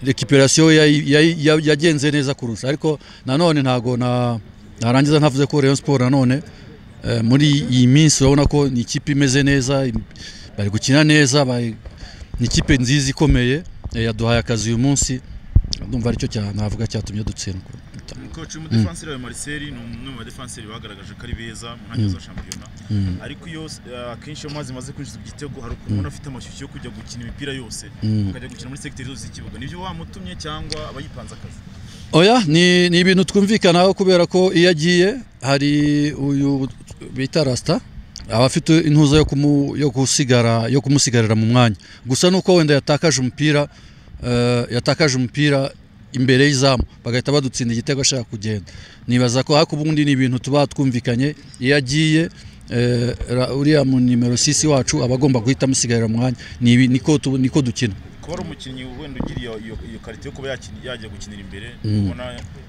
rekipirasiyo yagenze neza kurusha ariko nanone ntabwo narangiza ntavuze ko Rayon siporo nanone muri iyi minsi urabona ko ni ikipe imeze neza bari gukina neza ni ikipe nziza ikomeye yaduhaye akazi uyu munsi ndumva aricyo navuga cyatumye dutsindwa koci umudefanseri wa mariseri ni umwe mu badefanseri bagaragaje ko ari beza mu ntangiriro za shampiyona ariko iyo akenshi iyo amazi amaze kwinjiza igitego hari ukuntu ubona afite amashyushyu yo kujya gukina imipira yose akajya gukina muri segiteri zose z'ikibuga nibyo wamutumye cyangwa aba yipanze akazi oya ni ibintu twumvikanaho kubera ko iyo agiye hari uyu bita rasita aba afite intuza yo kumusigarira mu mwanya gusa nuko wenda yatakaje umupira yatakaje umupira imbere y'izamu bagahita badutsinda igitego ashaka kugenda nibaza ko ariko ubundi ni ibintu tuba twumvikanye iyo agiye uriya mu nimero sisi wacu aba agomba guhita amusigarira umwanya niko dukina kuba ari umukinnyi wenda ugiriye iyo karite yo kuba yagiye gukinira imbere ubona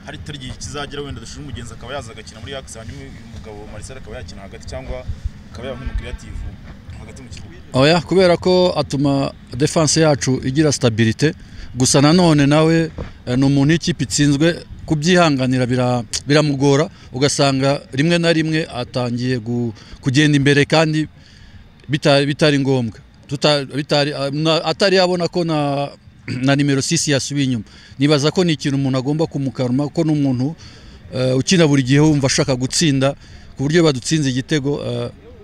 hari itari igihe kizagera wenda dushira umugenzi akaba yaza agakina muri yakisi hanyuma umugabo marisari akaba yakina hagati cyangwa akaba yaba nk'umukiriyativu hagati mu kibuga oya kubera ko atuma defanse yacu igira sitabirite gusa nanone nawe ni umuntu w'ikipe itsinzwe kubyihanganira biramugora ugasanga rimwe na rimwe atangiye kugenda imbere kandi bitari ngombwa atari yabona ko na nimero sisi yasubiye inyuma nibaza ko ni ikintu umuntu agomba kumukaruma ko n'umuntu ukina buri gihe wumva ashaka gutsinda ku buryo badutsinze igitego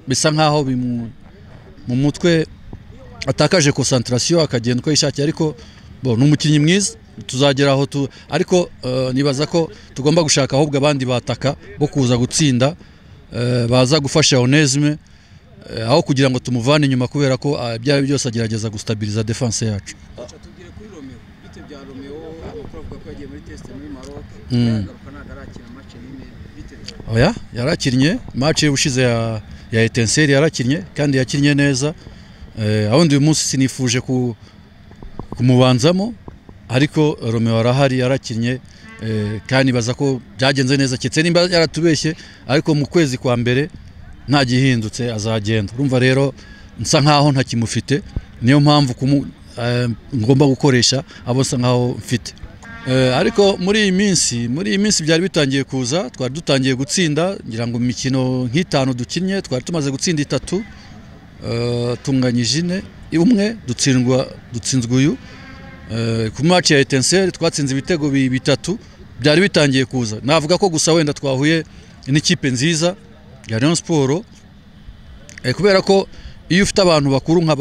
bisa nkaho mu mutwe atakaje konsantarasiyo akagenda uko yishakiye ariko ni umukinnyi mwiza tuzagera aho tu ariko nibaza ko tugomba gushaka ahubwo abandi bataka bo kuza gutsinda baza gufasha onesime aho kugira ngo tumuvane inyuma kubera ko ibyo ari byo byose agerageza gusitabiriza defanse yacu oya yarakinnye mace ushize ya etenseri yarakinnye kandi yakinnye neza ahundi uyu munsi sinifuje ku kumubanzamo ariko romeo arahari yarakinnye kandi baza ko byagenze neza keretse nimba yaratubeshye ariko mu kwezi kwa mbere nta gihindutse azagenda urumva rero nsa nkaho ntakimufite niyo mpamvu ngomba gukoresha abo nsa nkaho mfite ariko muri iyi minsi muri iyi minsi byari bitangiye kuza twari dutangiye gutsinda ngira ngo imikino nk'itanu dukinnye twari tumaze gutsinda itatu tunganyije ine umwe dutsindwa dutsinzwe uyu ku maci ya etenseri twatsinze ibitego bitatu byari bitangiye kuza navuga ko gusa wenda twahuye n'ikipe nziza ya Rayon siporo kubera ko iyo ufite abantu bakuru nka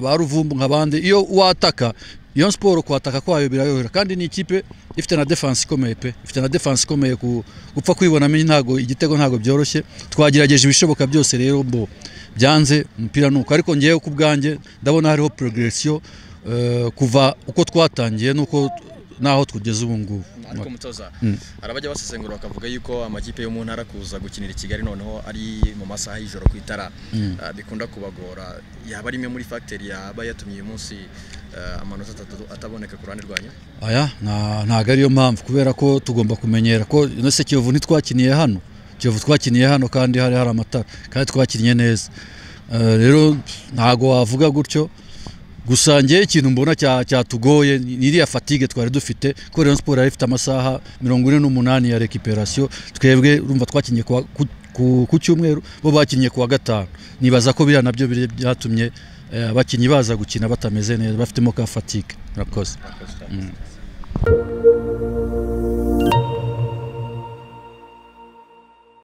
ba ruvumbu nk'abandi iyo wataka iyo siporo kwataka kwayo birayobera kandi ni ikipe ifite na defanse ikomeye pe ifite na defanse ikomeye gupfa kwibonamo ntago igitego ntago byoroshye twagerageje ibishoboka byose rero mbo byanze umupira nuko ariko ngewe ku bwanjye ndabona hariho progresiyo kuva uko twatangiye nuko naho tugeze ubu ngubu ariko mutoza arabajya basesengura bakavuga yuko amakipe yo mu ntara kuza gukinira i kigali noneho ari mu masaha y'ijoro ku itara bikunda kubagora yaba ari imwe muri fagiteri yaba yatumye uyu munsi amanota atatu ataboneka ku ruhande rwanyu aya ntabwo ariyo mpamvu kubera ko tugomba kumenyera ko ese kiyovu ntitwakiniye hano kiyovu twakiniye hano kandi hari hari amatara kandi twakinnye neza rero ntabwo wavuga gutyo gusa ngewe ikintu mbona cyatugoye n'iriya fatigue twari dufite ko Rayon Sports yari ifite amasaha mirongo ine n'umunani ya recuperation twebwe urumva twakinnye ku cyumweru bo bakinnye kuwa gatanu nibaza ko biriya nabyo byatumye abakinnyi baza gukina batameze neza bafitemo ka fatigue murakoze